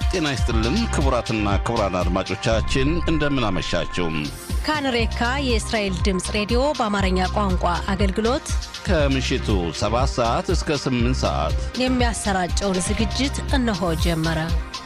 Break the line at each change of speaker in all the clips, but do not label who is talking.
ጤና ይስጥልን ክቡራትና ክቡራን አድማጮቻችን እንደምን አመሻችሁ።
ካንሬካ የእስራኤል ድምፅ ሬዲዮ በአማርኛ ቋንቋ አገልግሎት
ከምሽቱ 7 ሰዓት እስከ 8 ሰዓት
የሚያሰራጨውን ዝግጅት እነሆ ጀመረ።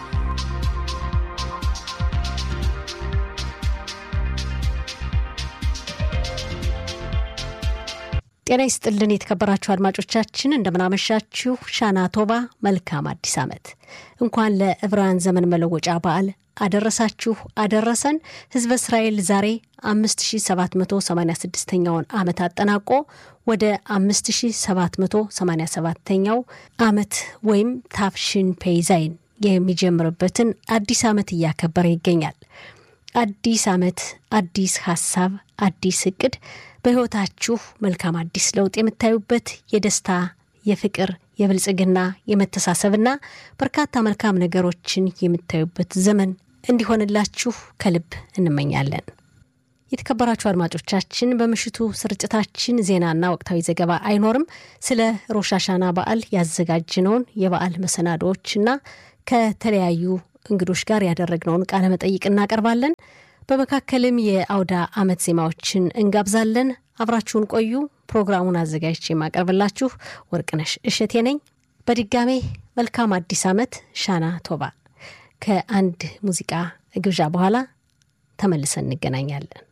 ጤና ይስጥልን የተከበራችሁ አድማጮቻችን እንደምናመሻችሁ። ሻና ቶባ መልካም አዲስ ዓመት እንኳን ለዕብራውያን ዘመን መለወጫ በዓል አደረሳችሁ አደረሰን። ህዝበ እስራኤል ዛሬ 5786ኛውን ዓመት አጠናቆ ወደ 5787ኛው ዓመት ወይም ታፍሽን ፔይዛይን የሚጀምርበትን አዲስ ዓመት እያከበረ ይገኛል። አዲስ ዓመት፣ አዲስ ሀሳብ፣ አዲስ እቅድ በሕይወታችሁ መልካም አዲስ ለውጥ የምታዩበት የደስታ የፍቅር የብልጽግና የመተሳሰብና በርካታ መልካም ነገሮችን የምታዩበት ዘመን እንዲሆንላችሁ ከልብ እንመኛለን። የተከበራችሁ አድማጮቻችን በምሽቱ ስርጭታችን ዜናና ወቅታዊ ዘገባ አይኖርም። ስለ ሮሻሻና በዓል ያዘጋጅነውን የበዓል መሰናዶዎችና ከተለያዩ እንግዶች ጋር ያደረግነውን ቃለ መጠይቅ እናቀርባለን። በመካከልም የአውዳ ዓመት ዜማዎችን እንጋብዛለን። አብራችሁን ቆዩ። ፕሮግራሙን አዘጋጅቼ የማቀርብላችሁ ወርቅነሽ እሸቴ ነኝ። በድጋሜ መልካም አዲስ ዓመት። ሻና ቶባ። ከአንድ ሙዚቃ ግብዣ በኋላ ተመልሰን እንገናኛለን።